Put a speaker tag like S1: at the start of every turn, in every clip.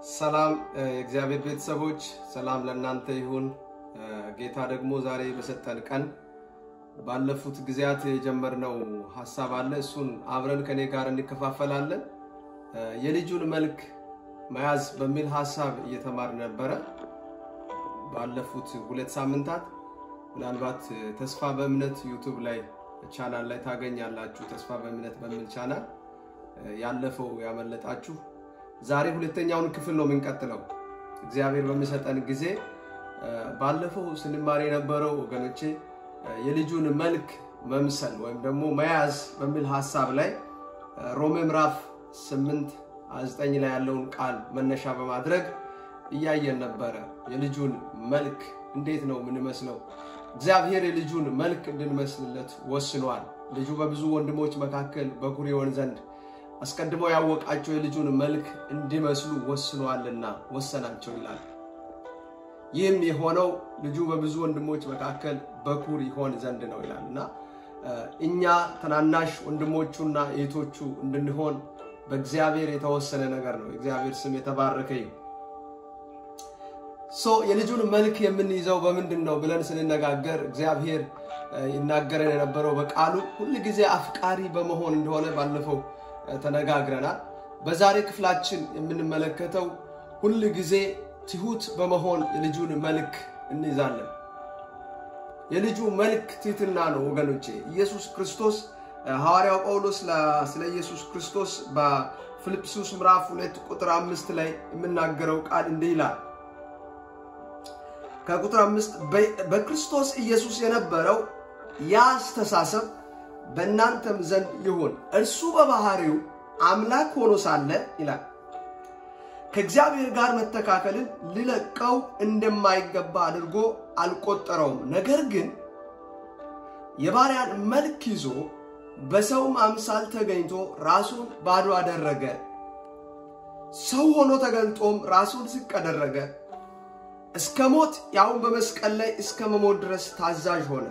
S1: ሰላም የእግዚአብሔር ቤተሰቦች፣ ሰላም ለእናንተ ይሁን። ጌታ ደግሞ ዛሬ በሰጠን ቀን ባለፉት ጊዜያት የጀመርነው ሀሳብ አለ። እሱን አብረን ከኔ ጋር እንከፋፈላለን። የልጁን መልክ መያዝ በሚል ሀሳብ እየተማር ነበረ ባለፉት ሁለት ሳምንታት። ምናልባት ተስፋ በእምነት ዩቱብ ላይ ቻናል ላይ ታገኛላችሁ። ተስፋ በእምነት በሚል ቻናል ያለፈው ያመለጣችሁ ዛሬ ሁለተኛውን ክፍል ነው የምንቀጥለው። እግዚአብሔር በሚሰጠን ጊዜ ባለፈው ስንማር የነበረው ወገኖቼ የልጁን መልክ መምሰል ወይም ደግሞ መያዝ በሚል ሀሳብ ላይ ሮሜ ምዕራፍ 8 9 ላይ ያለውን ቃል መነሻ በማድረግ እያየን ነበረ። የልጁን መልክ እንዴት ነው የምንመስለው? እግዚአብሔር የልጁን መልክ እንድንመስልለት ወስኗል። ልጁ በብዙ ወንድሞች መካከል በኩር ይሆን ዘንድ አስቀድሞ ያወቃቸው የልጁን መልክ እንዲመስሉ ወስኗልና ወሰናቸው ይላል። ይህም የሆነው ልጁ በብዙ ወንድሞች መካከል በኩር ይሆን ዘንድ ነው ይላል እና እኛ ትናናሽ ወንድሞቹና እህቶቹ እንድንሆን በእግዚአብሔር የተወሰነ ነገር ነው። እግዚአብሔር ስም የተባረከ ይሁን። ሶ የልጁን መልክ የምንይዘው በምንድን ነው ብለን ስንነጋገር እግዚአብሔር ይናገረን የነበረው በቃሉ ሁል ጊዜ አፍቃሪ በመሆን እንደሆነ ባለፈው ተነጋግረናል። በዛሬ ክፍላችን የምንመለከተው ሁል ጊዜ ትሁት በመሆን የልጁን መልክ እንይዛለን። የልጁ መልክ ትህትና ነው ወገኖቼ። ኢየሱስ ክርስቶስ ሐዋርያው ጳውሎስ ስለ ኢየሱስ ክርስቶስ በፊልጵስዩስ ምዕራፍ ሁለት ቁጥር አምስት ላይ የምናገረው ቃል እንዲህ ይላል ከቁጥር አምስት በክርስቶስ ኢየሱስ የነበረው ያ አስተሳሰብ በእናንተም ዘንድ ይሁን። እርሱ በባህሪው አምላክ ሆኖ ሳለ ይላል ከእግዚአብሔር ጋር መተካከልን ሊለቀው እንደማይገባ አድርጎ አልቆጠረውም። ነገር ግን የባሪያን መልክ ይዞ በሰውም አምሳል ተገኝቶ ራሱን ባዶ አደረገ። ሰው ሆኖ ተገልጦም ራሱን ዝቅ አደረገ፣ እስከ ሞት ያውን በመስቀል ላይ እስከ መሞት ድረስ ታዛዥ ሆነ።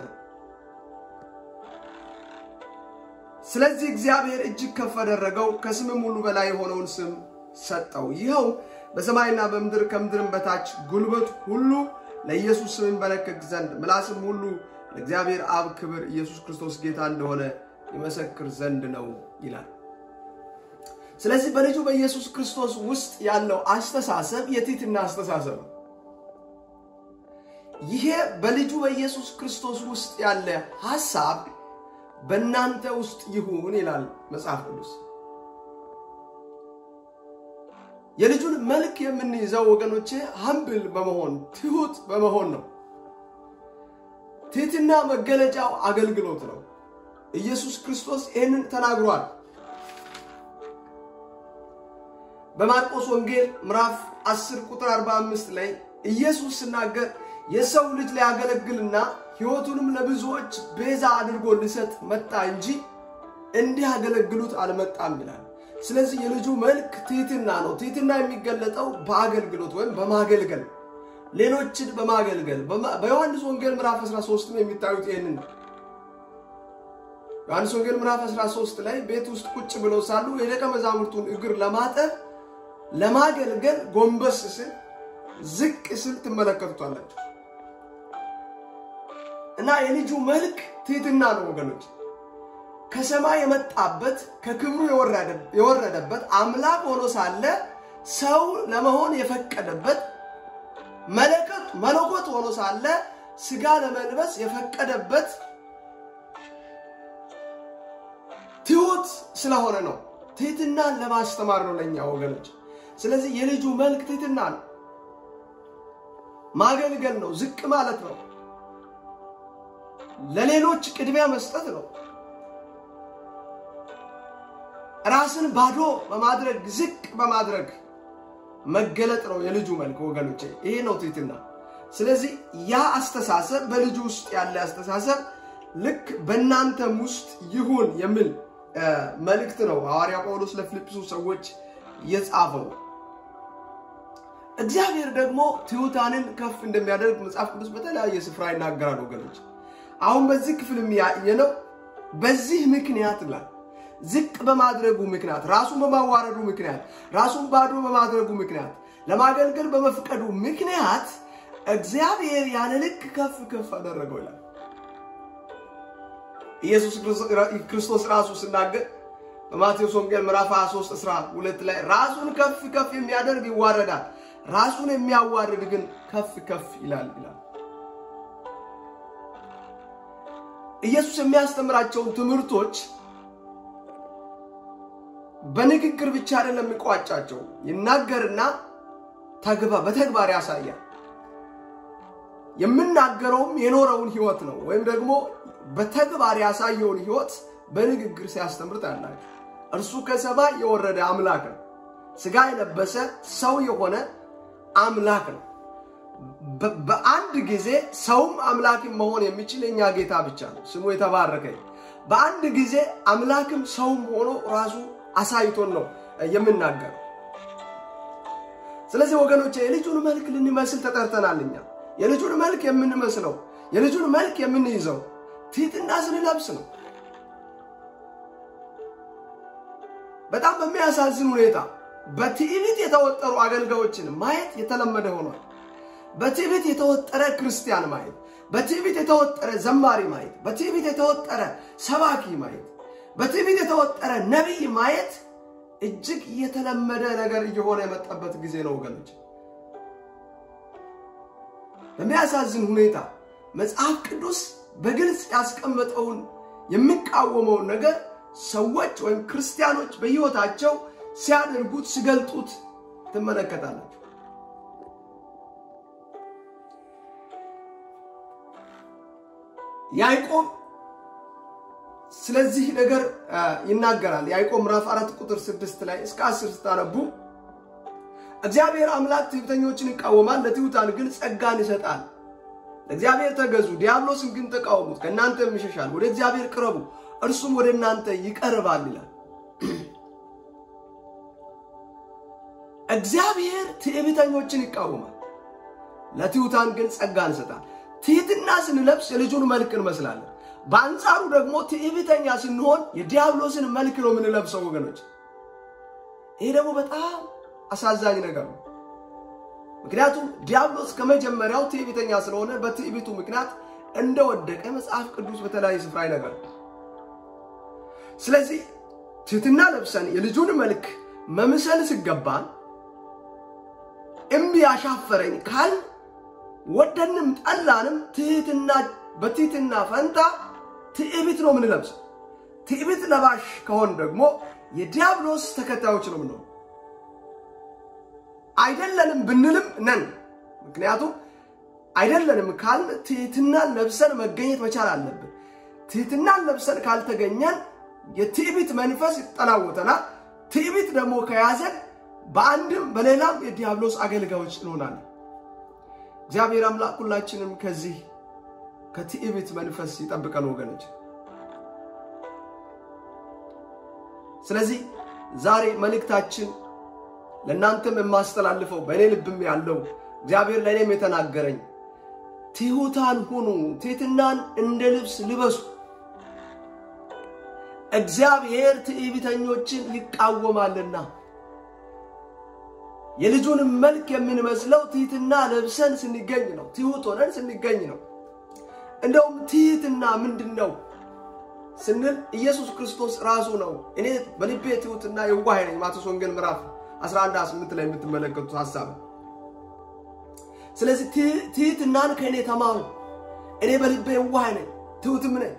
S1: ስለዚህ እግዚአብሔር እጅግ ከፍ አደረገው፣ ከስምም ሁሉ በላይ የሆነውን ስም ሰጠው። ይኸው በሰማይና በምድር ከምድርም በታች ጉልበት ሁሉ ለኢየሱስ ስም ይንበረከክ ዘንድ ምላስም ሁሉ ለእግዚአብሔር አብ ክብር ኢየሱስ ክርስቶስ ጌታ እንደሆነ ይመሰክር ዘንድ ነው ይላል። ስለዚህ በልጁ በኢየሱስ ክርስቶስ ውስጥ ያለው አስተሳሰብ የትህትና አስተሳሰብ ነው። ይሄ በልጁ በኢየሱስ ክርስቶስ ውስጥ ያለ ሐሳብ በእናንተ ውስጥ ይሁን ይላል መጽሐፍ ቅዱስ። የልጁን መልክ የምንይዘው ወገኖቼ ሀምብል በመሆን ትሁት በመሆን ነው። ትህትና መገለጫው አገልግሎት ነው። ኢየሱስ ክርስቶስ ይህንን ተናግሯል። በማርቆስ ወንጌል ምዕራፍ 10 ቁጥር 45 ላይ ኢየሱስ ሲናገር የሰው ልጅ ሊያገለግልና ሕይወቱንም ለብዙዎች ቤዛ አድርጎ ሊሰጥ መጣ እንጂ እንዲህ ያገለግሉት አልመጣም ይላል። ስለዚህ የልጁ መልክ ትህትና ነው። ትህትና የሚገለጠው በአገልግሎት ወይም በማገልገል ሌሎችን በማገልገል በዮሐንስ ወንጌል ምዕራፍ 13 የሚታዩት ይህንን ነው። ዮሐንስ ወንጌል ምዕራፍ 13 ላይ ቤት ውስጥ ቁጭ ብለው ሳሉ የደቀ መዛሙርቱን እግር ለማጠብ ለማገልገል ጎንበስ ስል ዝቅ ስል ትመለከቱታላችሁ። እና የልጁ መልክ ትህትና ነው ወገኖች። ከሰማይ የመጣበት ከክብሩ የወረደበት አምላክ ሆኖ ሳለ ሰው ለመሆን የፈቀደበት መለከት መለኮት ሆኖ ሳለ ስጋ ለመልበስ የፈቀደበት ትሁት ስለሆነ ነው። ትህትናን ለማስተማር ነው ለእኛ ወገኖች። ስለዚህ የልጁ መልክ ትህትና ነው። ማገልገል ነው። ዝቅ ማለት ነው። ለሌሎች ቅድሚያ መስጠት ነው። ራስን ባዶ በማድረግ ዝቅ በማድረግ መገለጥ ነው የልጁ መልክ ወገኖቼ። ይሄ ነው ትህትና። ስለዚህ ያ አስተሳሰብ በልጁ ውስጥ ያለ አስተሳሰብ ልክ በእናንተም ውስጥ ይሁን የሚል መልእክት ነው ሐዋርያ ጳውሎስ ለፊልጵስዩስ ሰዎች የጻፈው። እግዚአብሔር ደግሞ ትሑታንን ከፍ እንደሚያደርግ መጽሐፍ ቅዱስ በተለያየ ስፍራ ይናገራል ወገኖች። አሁን በዚህ ክፍል የሚያየነው በዚህ ምክንያት ይላል ዝቅ በማድረጉ ምክንያት ራሱን በማዋረዱ ምክንያት ራሱን ባዶ በማድረጉ ምክንያት ለማገልገል በመፍቀዱ ምክንያት እግዚአብሔር ያለ ልክ ከፍ ከፍ አደረገው ይላል። ኢየሱስ ክርስቶስ ራሱ ሲናገር በማቴዎስ ወንጌል ምዕራፍ 23 12 ላይ ራሱን ከፍ ከፍ የሚያደርግ ይዋረዳል፣ ራሱን የሚያዋርድ ግን ከፍ ከፍ ይላል ይላል። ኢየሱስ የሚያስተምራቸውን ትምህርቶች በንግግር ብቻ አይደለም የሚቋጫቸው፣ ይናገርና በተግባር ያሳያል። የምናገረውም የኖረውን ህይወት ነው፣ ወይም ደግሞ በተግባር ያሳየውን ህይወት በንግግር ሲያስተምር ታያላችሁ። እርሱ ከሰማይ የወረደ አምላክ ነው። ስጋ የለበሰ ሰው የሆነ አምላክ ነው። በአንድ ጊዜ ሰውም አምላክም መሆን የሚችል የኛ ጌታ ብቻ ነው። ስሙ የተባረከ። በአንድ ጊዜ አምላክም ሰውም ሆኖ ራሱ አሳይቶን ነው የምናገረው። ስለዚህ ወገኖች የልጁን መልክ ልንመስል ተጠርተናል። እኛ የልጁን መልክ የምንመስለው የልጁን መልክ የምንይዘው ትሕትና ስንለብስ ነው። በጣም በሚያሳዝን ሁኔታ በትዕቢት የተወጠሩ አገልጋዮችን ማየት የተለመደ ሆኗል። በትዕቢት የተወጠረ ክርስቲያን ማየት፣ በትዕቢት የተወጠረ ዘማሪ ማየት፣ በትዕቢት የተወጠረ ሰባኪ ማየት፣ በትዕቢት የተወጠረ ነቢይ ማየት እጅግ የተለመደ ነገር እየሆነ የመጣበት ጊዜ ነው ወገኖች። በሚያሳዝን ሁኔታ መጽሐፍ ቅዱስ በግልጽ ያስቀመጠውን የሚቃወመውን ነገር ሰዎች ወይም ክርስቲያኖች በሕይወታቸው ሲያደርጉት ሲገልጡት ትመለከታላችሁ። ያዕቆብ ስለዚህ ነገር ይናገራል። ያዕቆብ ምዕራፍ አራት ቁጥር ስድስት ላይ እስከ አስር ስታነቡ እግዚአብሔር አምላክ ትዕቢተኞችን ይቃወማል፣ ለትሑታን ግን ጸጋን ይሰጣል። ለእግዚአብሔር ተገዙ፣ ዲያብሎስን ግን ተቃወሙት፣ ከእናንተም ይሸሻል። ወደ እግዚአብሔር ቅረቡ፣ እርሱም ወደ እናንተ ይቀርባል ይላል። እግዚአብሔር ትዕቢተኞችን ይቃወማል፣ ለትሑታን ግን ጸጋን ይሰጣል። ትሕትና ስንለብስ የልጁን መልክ እንመስላለን። በአንጻሩ ደግሞ ትዕቢተኛ ስንሆን የዲያብሎስን መልክ ነው የምንለብሰው ወገኖች። ይሄ ደግሞ በጣም አሳዛኝ ነገር ነው። ምክንያቱም ዲያብሎስ ከመጀመሪያው ትዕቢተኛ ስለሆነ በትዕቢቱ ምክንያት እንደወደቀ መጽሐፍ ቅዱስ በተለያየ ስፍራ ይነገራል። ስለዚህ ትሕትና ለብሰን የልጁን መልክ መምሰል ሲገባን እምቢ ያሻፈረኝ ካል ወደንም ጠላንም ትሕትና በትሕትና ፈንታ ትዕቢት ነው የምንለብሰው። ትዕቢት ለባሽ ከሆን ደግሞ የዲያብሎስ ተከታዮች ነው ምንሆን አይደለንም ብንልም ነን። ምክንያቱም አይደለንም ካልን ትሕትናን ለብሰን መገኘት መቻል አለብን። ትሕትናን ለብሰን ካልተገኘን የትዕቢት መንፈስ ይጠናወተናል። ትዕቢት ደግሞ ከያዘን በአንድም በሌላም የዲያብሎስ አገልጋዮች እንሆናለን። እግዚአብሔር አምላክ ሁላችንም ከዚህ ከትዕቢት መንፈስ ይጠብቀን ወገኖች። ስለዚህ ዛሬ መልእክታችን ለእናንተም የማስተላልፈው በእኔ ልብም ያለው እግዚአብሔር ለእኔም የተናገረኝ ትሑታን ሁኑ፣ ትሕትናን እንደ ልብስ ልበሱ። እግዚአብሔር ትዕቢተኞችን ይቃወማልና የልጁንም መልክ የምንመስለው ትሕትና ለብሰን ስንገኝ ነው። ትሑት ሆነን ስንገኝ ነው። እንደውም ትሕትና ምንድን ነው ስንል ኢየሱስ ክርስቶስ ራሱ ነው። እኔ በልቤ ትሑትና የዋህ ነኝ ማቴዎስ ወንጌል ምዕራፍ 11 8 ላይ የምትመለከቱት ሀሳብ። ስለዚህ ትሕትናን ከእኔ ተማሩ፣ እኔ በልቤ የዋህ ነኝ ትሑትም ነኝ።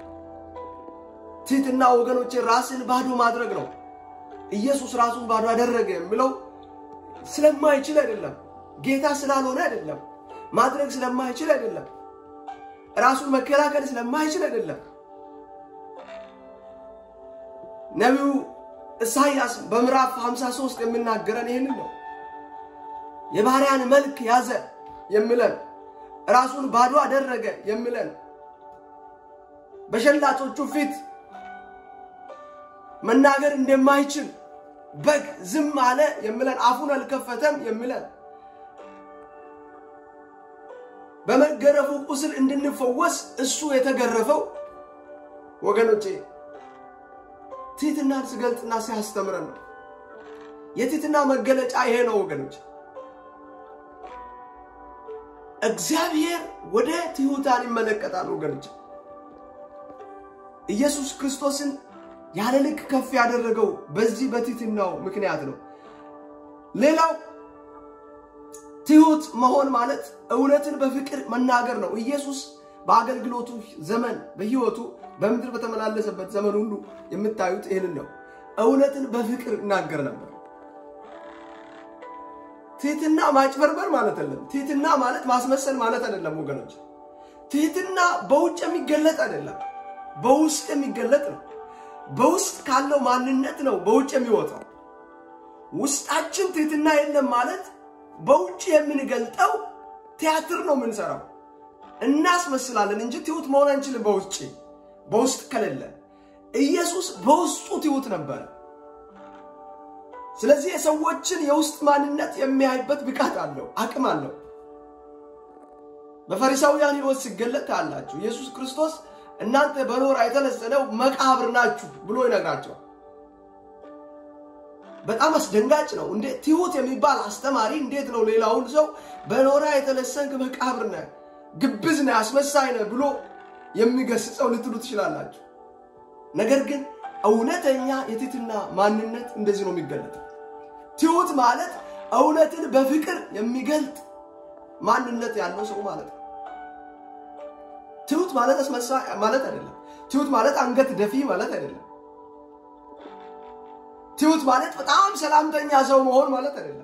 S1: ትሕትና ወገኖቼ ራስን ባዶ ማድረግ ነው። ኢየሱስ ራሱን ባዶ አደረገ የሚለው ስለማይችል አይደለም፣ ጌታ ስላልሆነ አይደለም፣ ማድረግ ስለማይችል አይደለም፣ ራሱን መከላከል ስለማይችል አይደለም። ነቢዩ ኢሳይያስ በምዕራፍ 53 የሚናገረን ይህንን ነው። የባሪያን መልክ ያዘ የሚለን ራሱን ባዶ አደረገ የሚለን በሸላቾቹ ፊት መናገር እንደማይችል በግ ዝም አለ የሚለን አፉን አልከፈተም የሚለን በመገረፉ ቁስል እንድንፈወስ እሱ የተገረፈው ወገኖቼ ትሕትናን ሲገልጥና ሲያስተምረን ነው። የትሕትና መገለጫ ይሄ ነው ወገኖች። እግዚአብሔር ወደ ትሑታን ይመለከታል ወገኖች። ኢየሱስ ክርስቶስን ያለ ልክ ከፍ ያደረገው በዚህ በትሕትናው ምክንያት ነው። ሌላው ትሑት መሆን ማለት እውነትን በፍቅር መናገር ነው። ኢየሱስ በአገልግሎቱ ዘመን በሕይወቱ በምድር በተመላለሰበት ዘመን ሁሉ የምታዩት ይህንን ነው። እውነትን በፍቅር ይናገር ነበር። ትሕትና ማጭበርበር ማለት አይደለም። ትሕትና ማለት ማስመሰል ማለት አይደለም ወገኖች። ትሕትና በውጭ የሚገለጥ አይደለም፣ በውስጥ የሚገለጥ ነው። በውስጥ ካለው ማንነት ነው በውጭ የሚወጣው። ውስጣችን ትሕትና የለም ማለት በውጭ የምንገልጠው ቲያትር ነው የምንሰራው። እናስመስላለን እንጂ ትሑት መሆን አንችልም። በውጭ በውስጥ ከሌለ ኢየሱስ በውስጡ ትሑት ነበር። ስለዚህ የሰዎችን የውስጥ ማንነት የሚያይበት ብቃት አለው፣ አቅም አለው። በፈሪሳውያን ሕይወት ሲገለጥ ታያላችሁ። ኢየሱስ ክርስቶስ እናንተ በኖራ የተለሰነው መቃብር ናችሁ ብሎ ይነግራቸዋል። በጣም አስደንጋጭ ነው። እንዴ ትሑት የሚባል አስተማሪ እንዴት ነው ሌላውን ሰው በኖራ የተለሰንክ መቃብር ነህ፣ ግብዝ ነህ፣ አስመሳይ ነህ ብሎ የሚገስጸው ልትሉ ትችላላችሁ። ነገር ግን እውነተኛ የትሕትና ማንነት እንደዚህ ነው የሚገለጠው። ትሑት ማለት እውነትን በፍቅር የሚገልጥ ማንነት ያለው ሰው ማለት ነው። ትሑት ማለት አስመሳይ ማለት አይደለም። ትሑት ማለት አንገት ደፊ ማለት አይደለም። ትሑት ማለት በጣም ሰላምተኛ ሰው መሆን ማለት አይደለም።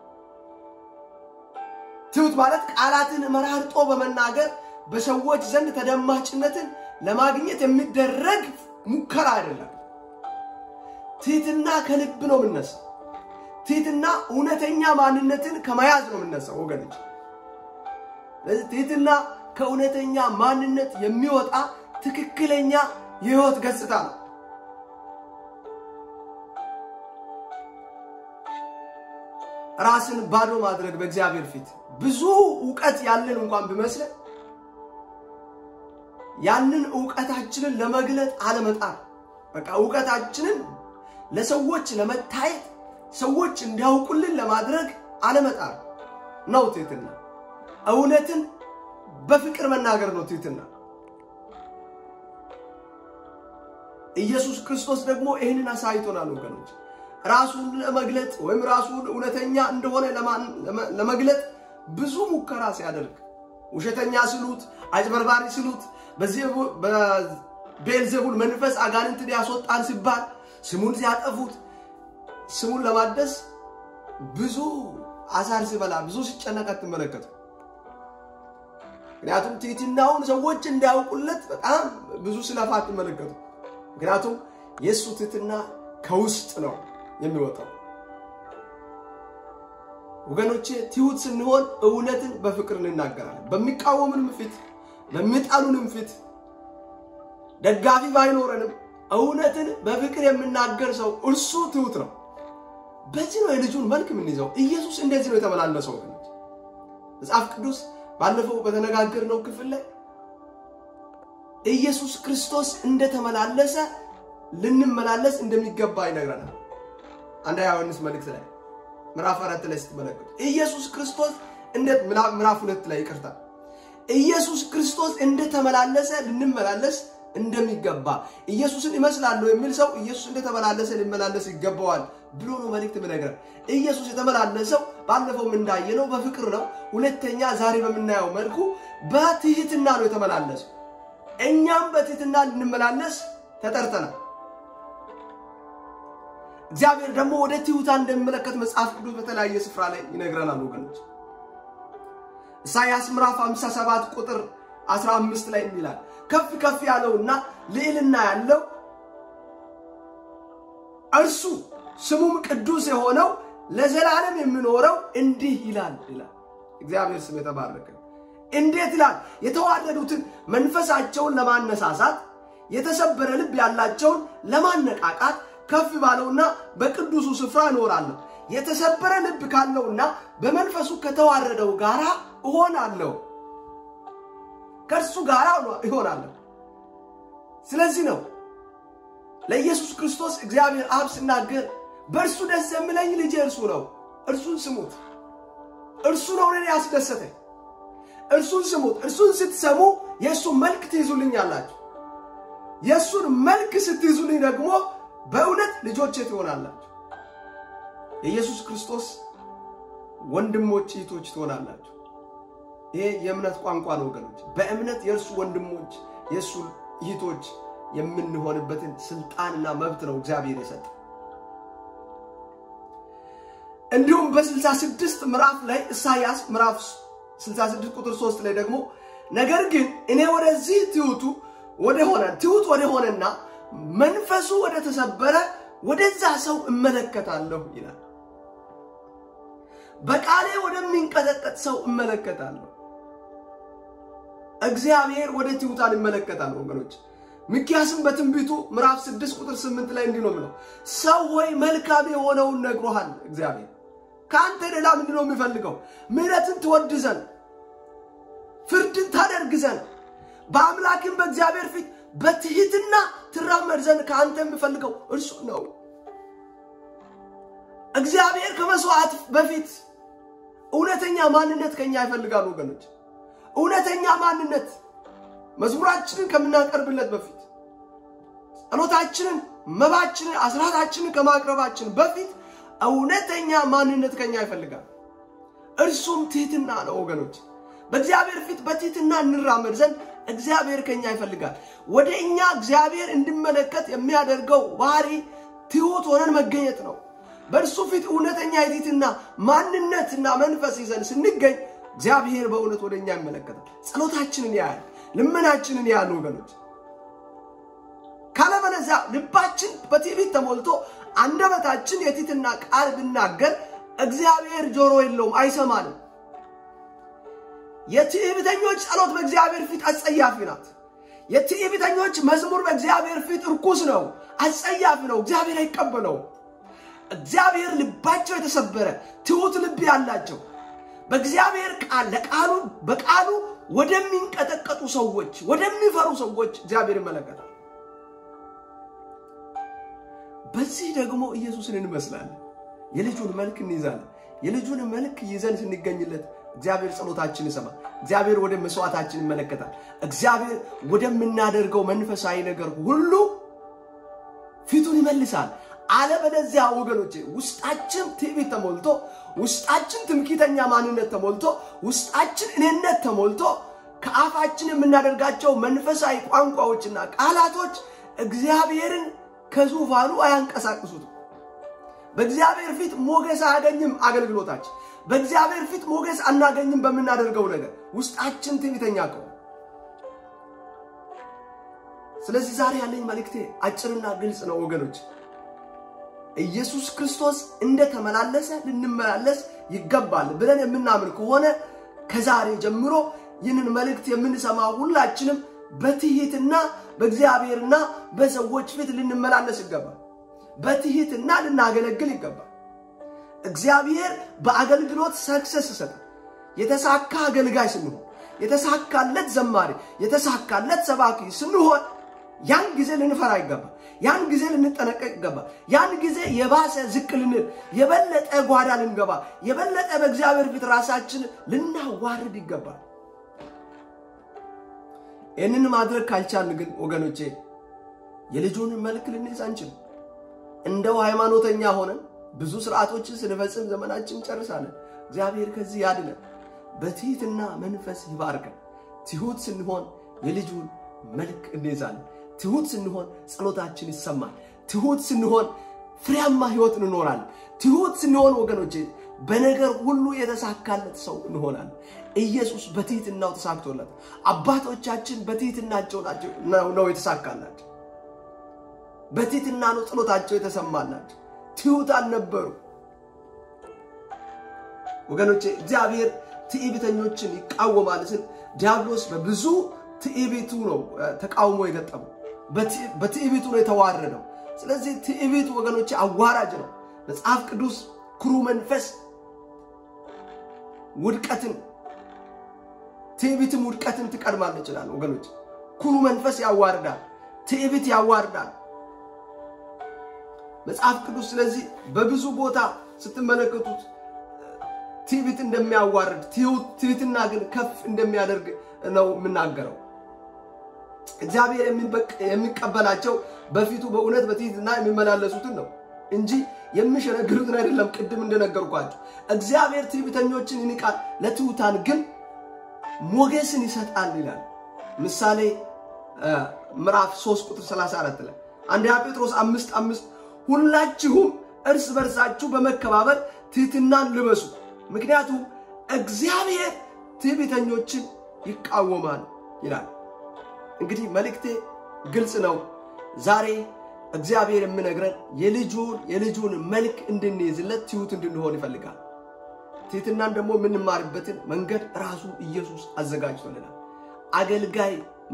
S1: ትሑት ማለት ቃላትን መራርጦ በመናገር በሰዎች ዘንድ ተደማጭነትን ለማግኘት የሚደረግ ሙከራ አይደለም። ትሕትና ከልብ ነው የምነሳው። ትሕትና እውነተኛ ማንነትን ከመያዝ ነው የምነሳው ወገኖች። ስለዚህ ትሕትና ከእውነተኛ ማንነት የሚወጣ ትክክለኛ የሕይወት ገጽታ ነው። ራስን ባዶ ማድረግ በእግዚአብሔር ፊት ብዙ እውቀት ያለን እንኳን ቢመስለን ያንን እውቀታችንን ለመግለጥ አለመጣር፣ በቃ እውቀታችንን ለሰዎች ለመታየት ሰዎች እንዲያውቁልን ለማድረግ አለመጣር ነው ትሕትና። እውነትን በፍቅር መናገር ነው ትሕትና። ኢየሱስ ክርስቶስ ደግሞ ይህንን አሳይቶናል ወገኖች። ራሱን ለመግለጥ ወይም ራሱን እውነተኛ እንደሆነ ለመግለጥ ብዙ ሙከራ ሲያደርግ ውሸተኛ ስሉት፣ አጭበርባሪ ስሉት፣ በቤልዜቡል መንፈስ አጋንንትን ያስወጣን ሲባል ስሙን ሲያጠፉት ስሙን ለማደስ ብዙ አሳር ሲበላ ብዙ ሲጨነቅ አትመለከቱ። ምክንያቱም ትሕትናውን ሰዎች እንዲያውቁለት በጣም ብዙ ሲለፋ አትመለከቱ። ምክንያቱም የእሱ ትሕትና ከውስጥ ነው የሚወጣው። ወገኖቼ ትሑት ስንሆን እውነትን በፍቅር እንናገራለን። በሚቃወምንም ፊት በሚጠሉንም ፊት ደጋፊ ባይኖረንም እውነትን በፍቅር የምናገር ሰው እርሱ ትሑት ነው። በዚህ ነው የልጁን መልክ የምንይዘው። ኢየሱስ እንደዚህ ነው የተመላለሰው። ወገኖች መጽሐፍ ቅዱስ ባለፈው በተነጋገርነው ክፍል ላይ ኢየሱስ ክርስቶስ እንደተመላለሰ ልንመላለስ እንደሚገባ ይነግረናል። አንደኛ ዮሐንስ መልእክት ላይ ምዕራፍ አራት ላይ ስትመለከቱ ኢየሱስ ክርስቶስ ምዕራፍ ሁለት ላይ ይቅርታ፣ ኢየሱስ ክርስቶስ እንደተመላለሰ ልንመላለስ እንደሚገባ ኢየሱስን ይመስላለሁ የሚል ሰው ኢየሱስ እንደተመላለሰ ሊመላለስ ይገባዋል ብሎ ነው መልእክት ምነግረን። ኢየሱስ የተመላለሰው ባለፈውም እንዳየነው በፍቅር ነው። ሁለተኛ ዛሬ በምናየው መልኩ በትህትና ነው የተመላለሰው። እኛም በትህትና ልንመላለስ ተጠርተናል። እግዚአብሔር ደግሞ ወደ ትሑታን እንደሚመለከት መጽሐፍ ቅዱስ በተለያየ ስፍራ ላይ ይነግረናል ወገኖች። ኢሳይያስ ምዕራፍ 57 ቁጥር 15 ላይ ይላል ከፍ ከፍ ያለውና ልዕልና ያለው እርሱ ስሙም ቅዱስ የሆነው ለዘላለም የሚኖረው እንዲህ ይላል ይላል። እግዚአብሔር ስም የተባረከ እንዴት ይላል? የተዋረዱትን መንፈሳቸውን ለማነሳሳት የተሰበረ ልብ ያላቸውን ለማነቃቃት ከፍ ባለውና በቅዱሱ ስፍራ እኖራለሁ። የተሰበረ ልብ ካለውና በመንፈሱ ከተዋረደው ጋር እሆናለሁ፣ ከእርሱ ጋር ይሆናለሁ። ስለዚህ ነው ለኢየሱስ ክርስቶስ እግዚአብሔር አብ ሲናገር በእርሱ ደስ የሚለኝ ልጄ እርሱ ነው፣ እርሱን ስሙት። እርሱ ነው እኔን ያስደሰተኝ። እርሱን ስሙት። እርሱን ስትሰሙ የእሱን መልክ ትይዙልኛላችሁ። የእሱን መልክ ስትይዙልኝ ደግሞ በእውነት ልጆቼ ትሆናላችሁ። የኢየሱስ ክርስቶስ ወንድሞች እህቶች ትሆናላችሁ። ይሄ የእምነት ቋንቋ ነው ወገኖች። በእምነት የእርሱ ወንድሞች የእሱ እህቶች የምንሆንበትን ስልጣንና መብት ነው እግዚአብሔር የሰጠ። እንዲሁም በ66 ምዕራፍ ላይ ኢሳያስ ምዕራፍ 66 ቁጥር 3 ላይ ደግሞ ነገር ግን እኔ ወደዚህ ትሑቱ ወደ ሆነ ትሑት ወደ ሆነና መንፈሱ ወደ ተሰበረ ወደዛ ሰው እመለከታለሁ ይላል። በቃሌ ወደሚንቀጠቀጥ ሰው እመለከታለሁ። እግዚአብሔር ወደ ትሑታን ይመለከታል ወገኖች። ሚክያስም በትንቢቱ ምዕራፍ 6 ቁጥር 8 ላይ እንዲህ ነው የሚለው፣ ሰው ሆይ መልካም የሆነውን ነግሮሃል። እግዚአብሔር ከአንተ ሌላ ምንድን ነው የሚፈልገው? ምሕረትን ትወድ ዘንድ ፍርድን ታደርግ ዘንድ በአምላክም በእግዚአብሔር ፊት በትህትና ትራመድ ዘንድ ከአንተ የሚፈልገው እርሱ ነው። እግዚአብሔር ከመስዋዕት በፊት እውነተኛ ማንነት ከኛ ይፈልጋል ወገኖች። እውነተኛ ማንነት መዝሙራችንን ከምናቀርብለት በፊት ጸሎታችንን፣ መባችንን፣ አስራታችንን ከማቅረባችን በፊት እውነተኛ ማንነት ከኛ ይፈልጋል። እርሱም ትህትና ነው ወገኖች። በእግዚአብሔር ፊት በትህትና እንራመድ ዘንድ እግዚአብሔር ከኛ ይፈልጋል። ወደ እኛ እግዚአብሔር እንዲመለከት የሚያደርገው ባህሪ ትሑት ሆነን መገኘት ነው። በእርሱ ፊት እውነተኛ የትህትና ማንነትና መንፈስ ይዘን ስንገኝ እግዚአብሔር በእውነት ወደ እኛ ይመለከታል። ጸሎታችንን ያያል፣ ልመናችንን ያያል ወገኖች። ካለበለዚያ ልባችን በትዕቢት ተሞልቶ አንደበታችን የትህትና ቃል ብናገር እግዚአብሔር ጆሮ የለውም፣ አይሰማንም። የትዕቢተኞች ጸሎት በእግዚአብሔር ፊት አጸያፊ ናት። የትዕቢተኞች መዝሙር በእግዚአብሔር ፊት እርኩስ ነው፣ አጸያፊ ነው። እግዚአብሔር አይቀበለውም። እግዚአብሔር ልባቸው የተሰበረ ትሑት ልብ ያላቸው በእግዚአብሔር ቃል ለቃሉ በቃሉ ወደሚንቀጠቀጡ ሰዎች ወደሚፈሩ ሰዎች እግዚአብሔር ይመለከታል። በዚህ ደግሞ ኢየሱስን እንመስላለን። የልጁን መልክ እንይዛለን። የልጁን መልክ ይዘን ስንገኝለት እግዚአብሔር ጸሎታችን ይሰማል። እግዚአብሔር ወደ መስዋዕታችን ይመለከታል። እግዚአብሔር ወደምናደርገው መንፈሳዊ ነገር ሁሉ ፊቱን ይመልሳል። አለበለዚያ ወገኖቼ ውስጣችን ትዕቢት ተሞልቶ ውስጣችን ትምክህተኛ ማንነት ተሞልቶ ውስጣችን እኔነት ተሞልቶ ከአፋችን የምናደርጋቸው መንፈሳዊ ቋንቋዎችና ቃላቶች እግዚአብሔርን ከዙፋኑ አያንቀሳቅሱትም። በእግዚአብሔር ፊት ሞገስ አያገኝም አገልግሎታችን። በእግዚአብሔር ፊት ሞገስ አናገኝም በምናደርገው ነገር ውስጣችን ትዕቢተኛ ከሆነ። ስለዚህ ዛሬ ያለኝ መልእክቴ አጭርና ግልጽ ነው ወገኖች። ኢየሱስ ክርስቶስ እንደተመላለሰ ልንመላለስ ይገባል ብለን የምናምን ከሆነ ከዛሬ ጀምሮ ይህንን መልእክት የምንሰማ ሁላችንም በትህትና በእግዚአብሔርና በሰዎች ፊት ልንመላለስ ይገባል። በትህትና ልናገለግል ይገባል። እግዚአብሔር በአገልግሎት ሰክሰስ ይሰጣል። የተሳካ አገልጋይ ስንሆን፣ የተሳካለት ዘማሪ፣ የተሳካለት ሰባኪ ስንሆን ያን ጊዜ ልንፈራ ይገባል። ያን ጊዜ ልንጠነቀቅ ይገባል። ያን ጊዜ የባሰ ዝቅ ልንል፣ የበለጠ ጓዳ ልንገባ፣ የበለጠ በእግዚአብሔር ፊት ራሳችን ልናዋርድ ይገባል። ይህንን ማድረግ ካልቻልን ግን ወገኖቼ የልጁን መልክ ልንይዝ አንችልም። እንደው ሃይማኖተኛ ሆነን ብዙ ስርዓቶችን ስንፈጽም ዘመናችን ጨርሳለን። እግዚአብሔር ከዚህ ያድነን፣ በትህትና መንፈስ ይባርከን። ትሑት ስንሆን የልጁን መልክ እንይዛለን። ትሑት ስንሆን ጸሎታችን ይሰማል። ትሑት ስንሆን ፍሬያማ ህይወት እንኖራለን። ትሑት ስንሆን ወገኖቼ በነገር ሁሉ የተሳካለት ሰው እንሆናለን። ኢየሱስ በትህትናው ተሳክቶለት፣ አባቶቻችን በትህትናቸው ናቸው ነው የተሳካላቸው። በትህትና ነው ጸሎታቸው የተሰማላቸው። ትሑታን ነበሩ ወገኖቼ። እግዚአብሔር ትዕቢተኞችን ይቃወማል ስል ዲያብሎስ በብዙ ትዕቢቱ ነው ተቃውሞ የገጠመው። በትዕቢቱ ነው የተዋረደው። ስለዚህ ትዕቢት ወገኖቼ አዋራጅ ነው። መጽሐፍ ቅዱስ ኩሩ መንፈስ ውድቀትን ትዕቢትም ውድቀትን ትቀድማለች ይችላል ወገኖች። ኩሩ መንፈስ ያዋርዳል፣ ትዕቢት ያዋርዳል መጽሐፍ ቅዱስ። ስለዚህ በብዙ ቦታ ስትመለከቱት ትዕቢት እንደሚያዋርድ፣ ትህትና ግን ከፍ እንደሚያደርግ ነው የምናገረው። እግዚአብሔር የሚቀበላቸው በፊቱ በእውነት በትህትና የሚመላለሱትን ነው እንጂ የሚሸነግሉትን አይደለም። ቅድም እንደነገርኳቸው እግዚአብሔር ትዕቢተኞችን ይንቃል፣ ለትሑታን ግን ሞገስን ይሰጣል ይላል። ምሳሌ ምዕራፍ 3 ቁጥር 34 ላይ አንደኛ ጴጥሮስ አምስት አምስት ሁላችሁም እርስ በርሳችሁ በመከባበር ትህትናን ልበሱ፣ ምክንያቱም እግዚአብሔር ትዕቢተኞችን ይቃወማል ይላል። እንግዲህ መልእክቴ ግልጽ ነው። ዛሬ እግዚአብሔር የምነግረን የልጁን የልጁን መልክ እንድንይዝለት ትሑት እንድንሆን ይፈልጋል። ትህትናን ደግሞ የምንማርበትን መንገድ ራሱ ኢየሱስ አዘጋጅቶልናል። አገልጋይ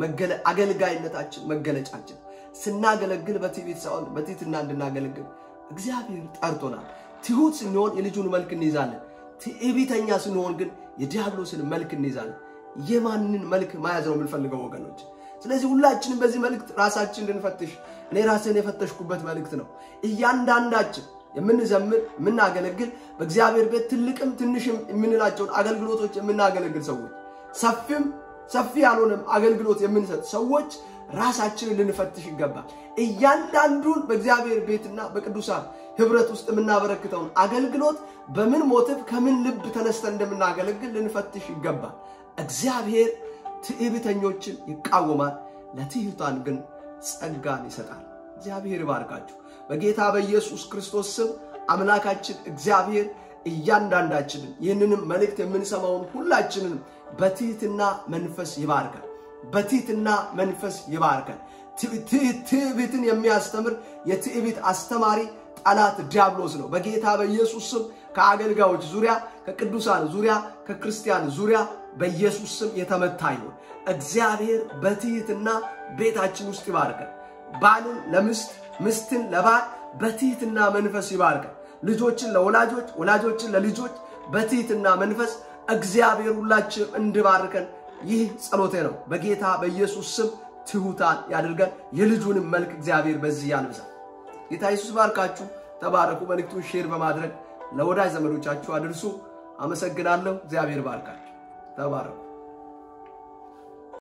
S1: አገልጋይነታችን መገለጫችን ስናገለግል በትዕቢት ሳይሆን በትህትና እንድናገለግል እግዚአብሔር ጠርቶናል። ትሑት ስንሆን የልጁን መልክ እንይዛለን። ትዕቢተኛ ስንሆን ግን የዲያብሎስን መልክ እንይዛለን። የማንን መልክ መያዝ ነው የምንፈልገው ወገኖች? ስለዚህ ሁላችንም በዚህ መልእክት ራሳችን እንድንፈትሽ እኔ ራስን የፈተሽኩበት መልእክት ነው። እያንዳንዳችን የምንዘምር የምናገለግል በእግዚአብሔር ቤት ትልቅም ትንሽም የምንላቸውን አገልግሎቶች የምናገለግል ሰዎች ሰፊም ሰፊ ያልሆነም አገልግሎት የምንሰጥ ሰዎች ራሳችንን ልንፈትሽ ይገባል። እያንዳንዱን በእግዚአብሔር ቤትና በቅዱሳን ህብረት ውስጥ የምናበረክተውን አገልግሎት በምን ሞትብ ከምን ልብ ተነስተን እንደምናገለግል ልንፈትሽ ይገባል። እግዚአብሔር ትዕቢተኞችን ይቃወማል፣ ለትሑታን ግን ጸጋን ይሰጣል። እግዚአብሔር ይባርካችሁ። በጌታ በኢየሱስ ክርስቶስ ስም አምላካችን እግዚአብሔር እያንዳንዳችንን ይህንንም መልእክት የምንሰማውን ሁላችንን በትህትና መንፈስ ይባርካል። በትህትና መንፈስ ይባርካል። ትዕቢትን የሚያስተምር የትዕቢት አስተማሪ ጠላት ዲያብሎስ ነው። በጌታ በኢየሱስ ስም ከአገልጋዮች ዙሪያ፣ ከቅዱሳን ዙሪያ፣ ከክርስቲያን ዙሪያ በኢየሱስ ስም የተመታ ይሁን። እግዚአብሔር በትህትና ቤታችን ውስጥ ይባርካል። ባልን ለምስት ምስትን ለባል በትህትና መንፈስ ይባርካል። ልጆችን ለወላጆች ወላጆችን ለልጆች በትህትና መንፈስ እግዚአብሔር ሁላችን እንድባርከን ይህ ጸሎቴ ነው። በጌታ በኢየሱስ ስም ትሑታን ያድርገን። የልጁንም መልክ እግዚአብሔር በዚህ ያልብሳል። ጌታ ኢየሱስ ባርካችሁ። ተባረኩ። መልእክቱን ሼር በማድረግ ለወዳጅ ዘመዶቻችሁ አድርሱ። አመሰግናለሁ። እግዚአብሔር ባርካችሁ። ተባረኩ።